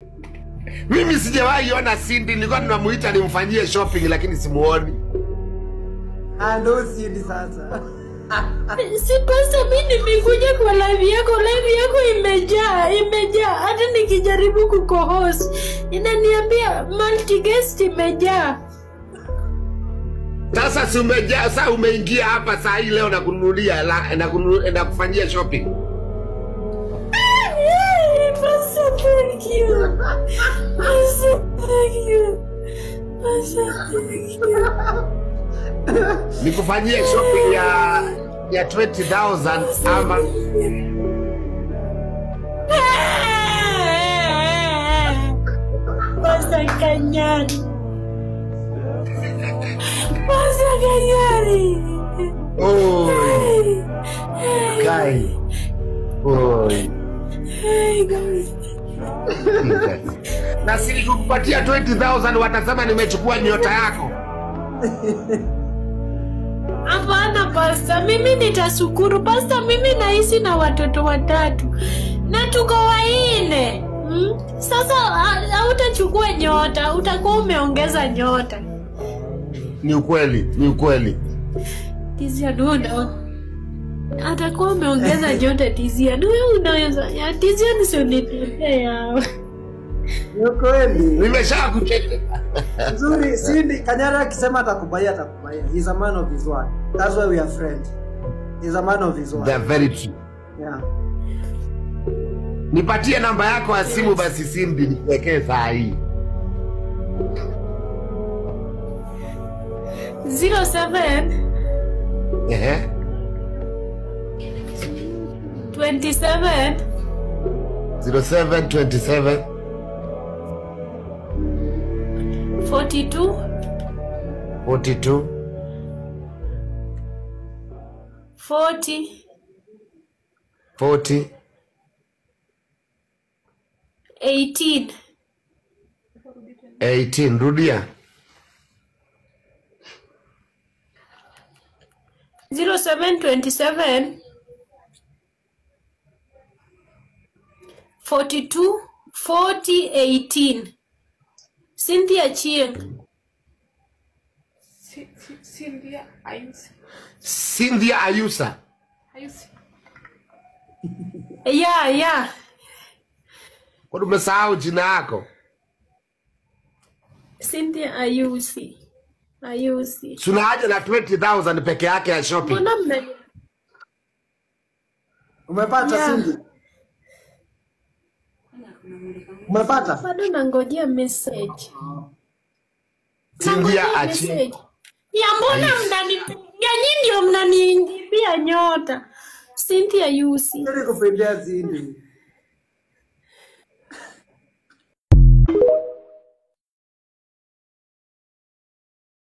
Mimi sijawahi ona Cindy, nilikuwa ninamuita nimfanyie shopping lakini simuoni. Ah, ndo Cindy sasa. Si pasta, mi nimekuja kwa live yako, live yako imejaa, imejaa. Hata nikijaribu kukohost inaniambia multi-guest imejaa. Sasa si umejaa, sasa umeingia hapa saa hii leo nakununulia la- nakunu- nakufanyia shopping. Yay, Pasta, thank you. Pasta, thank you. Pasta, thank you. Nikufanyie shopping ya ya 20,000 ama Pasta Kanyari. Pasta Kanyari. Oi, Kai. Oi. Hey, guys. Na si nikikupatia 20,000 watasema nimechukua nyota yako. Hapana pasta, mimi nitasukuru pasta. Mimi naishi na watoto watatu na tuko waine mm? Sasa ha- hautachukua nyota, utakuwa umeongeza nyota. Ni ukweli, ni ukweli. Tizia duda atakuwa umeongeza nyota. Tizia du, wewe unaweza ya tizia nisionitembea Ni kweli. Nimesha kucheka. Nzuri, Cindy Kanyara akisema atakubaia atakubaia. He's a man of his word. That's why we are friends. He's a man of his word. They're very true. Yeah. Nipatie namba yako ya simu basi Cindy nikuwekee saa hii. 07 Ehe. 27 0727 42 42 40 40 18 18 rudia 0727 42 40 18 Cynthia Chieng Si- si- Cynthia Ayusi. Cynthia Ayusa Ayusi. ya ya kwani umesahau jina yako Cynthia Ayusi Ayusi tuna haja na 20000 peke yake ya shopping mbona mna Umepata Yeah. Cindy? Umepata? bado nangojea message Cynthia Nangojea Achi message. ya mbona mnani ya nyinyi ndio mnaniingibia nyota Cynthia Ayusi Ili kupendea Cindy.